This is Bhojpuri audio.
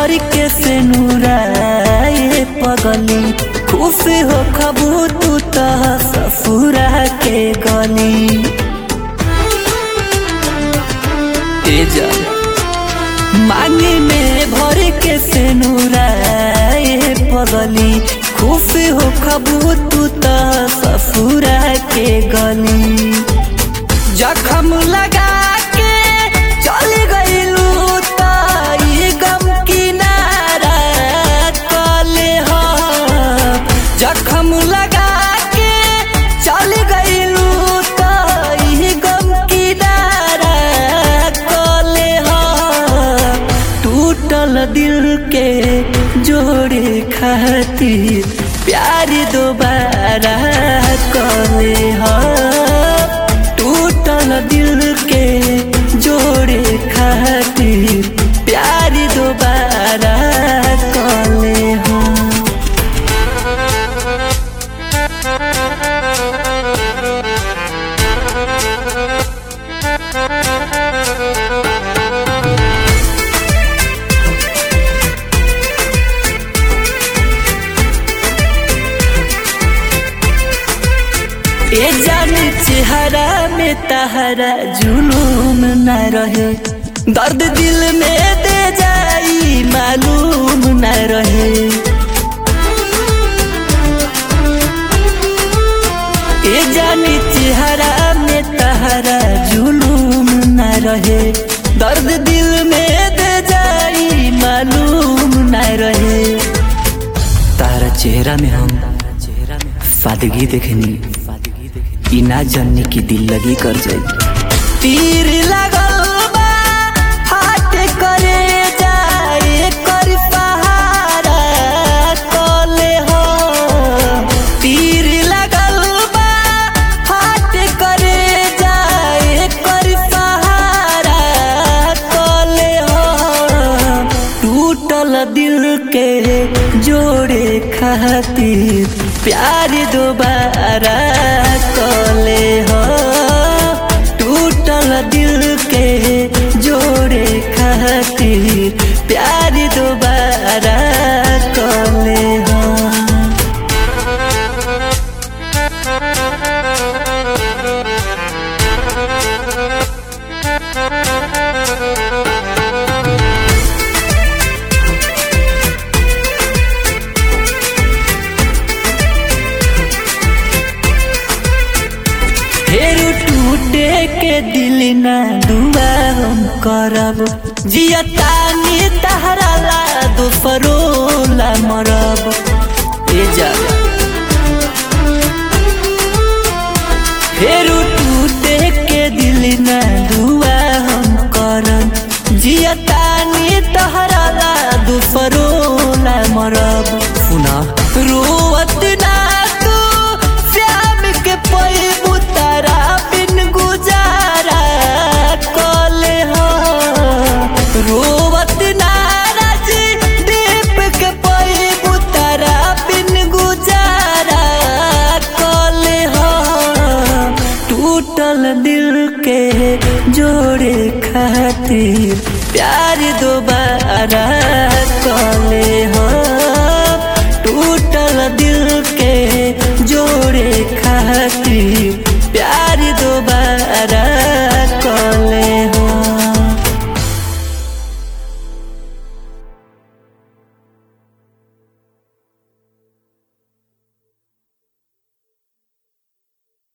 भर के से नूराए पगली खुश हो खबू तू तो ससुरा के गली तेजा मांगी में भर के से नूराए पगली खुश हो खबू तू तो ससुरा के गली जखम लगा के चल गईलू तो ई गम किनारा कले हो जखम लगा के चल गईलू तो ई गम किनारा कले हो टूटल दिल के जोड़े खातिर प्यार दोबारा कले हो टूटल दिल के जोड़े खातिर प्यार दोबारा कले हो ए जान चेहरा में तहरा जुलूम न रहे दर्द दिल में दे जाई मालूम न रहे ए जान चेहरा में तहरा जुलूम न रहे दर्द दिल में दे जाई मालूम न रहे तारा चेहरा में हम सादगी देखनी ई ना जानने की दिल लगी कर जाई तीर लगल बा हाथ करे जाए कर सहारा कले हो तीर लगल बा हाथ करे जाए कर सहारा कले हो टूटल दिल के जोड़े खातिर प्यार दोबारा कले हो टूटल दिल के जोड़े खातिर प्यार दोबारा कले हो फेरू टूटे के दिल ना दुआ हम करब जियतानी तहरा ला दोसरो ला मरब ए जा फेरू टूटे के दिल ना दुआ हम करब जियतानी तहरा ला दोसरो ला मरब सुना रोवत ना तू श्याम के पैबू तारा बिन गुजारा कले हो रोवत नाराज दीप के पैबू तारा बिन गुजारा कले हो टूटल दिल के जोड़े खातिर प्यार दोबारा